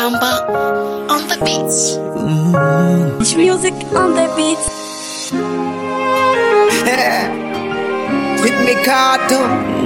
Bamba on the beats. Music on the beat. With Mikato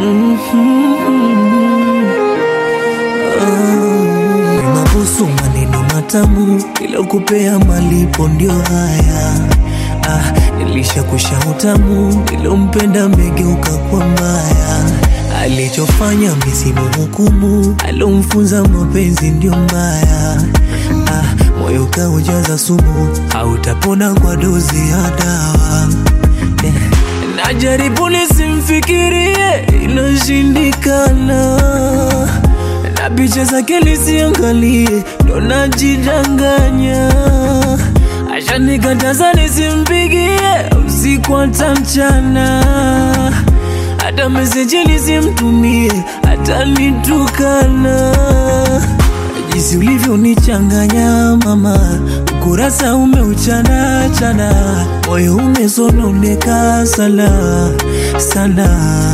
mabusu maneno matamu ilokupea malipo ndio haya ah, nilishakusha utamu nilompenda megeuka kwa mbaya alichofanya misimu hukumu alomfunza mapenzi ndio mbaya ah, moyo kaujaza sumu hautapona kwa dozi ya dawa eh. Najaribu nisimfikirie, inashindikana na picha zake nisiangalie, ndo najidanganya. Ashanikataza nisimpigie usiku hata mchana, hata meseji nisimtumie, atanitukana. Jinsi ulivyonichanganya mama, ukurasa umeuchana chana, moyo umesononeka sana sana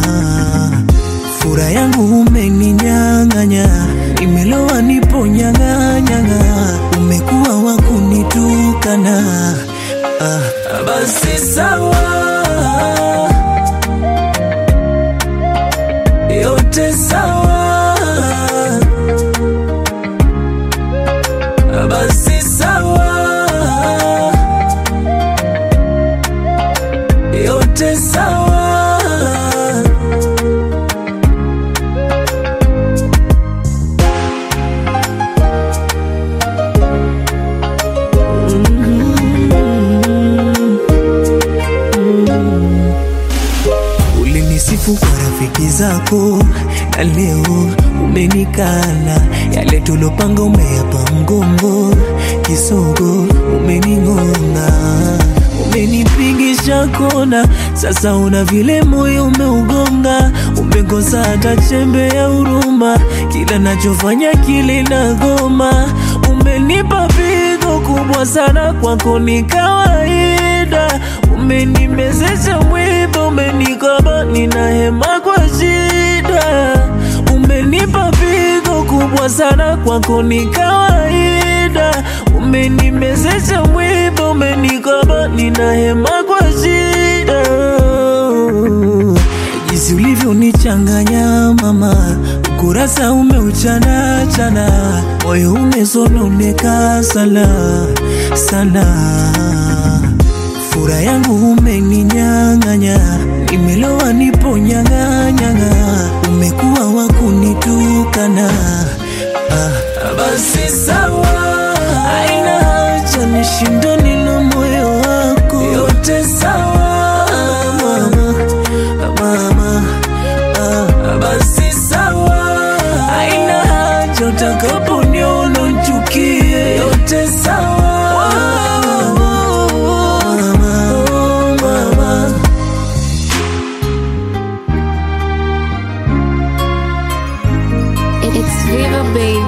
fura yangu umeninyang'anya, nimelowa nipo nyang'anyang'a, umekuwa wa kunitukana. Ah, basi sawa, yote sawa, basi sawa, yote sawa. Ulinisifu kwa rafiki zako na leo umenikana. Yale tulopanga umeyapa mgongo, kisogo umening'onga, umenipigisha kona. Sasa una vile moyo umeugonga, umekosa hata chembe ya huruma. Kila nachofanya kile nagoma, umenipa pigo kubwa sana, kwako ni kawaida. Umenimezesha mwiba, umenikaba, nina hema kwa shida. Umenipa pigo kubwa sana, kwako ni kawaida. Umenimezesha mwiba, umenikaba, nina hema kwa shida. Jinsi ulivyonichanganya mama, ukurasa umeuchana chana, moyo umesononeka sana sana fura yangu umeninyang'anya, nimelowa nipo nyang'anyang'a, umekuwa wa kunitukana. Ah, basi sawa, aina haja nishindane na moyo wako, yote sawa mama, mama ah, basi sawa, aina haja utakaponiona unchukie, yote sawa mama, mama. It's Viva Baby.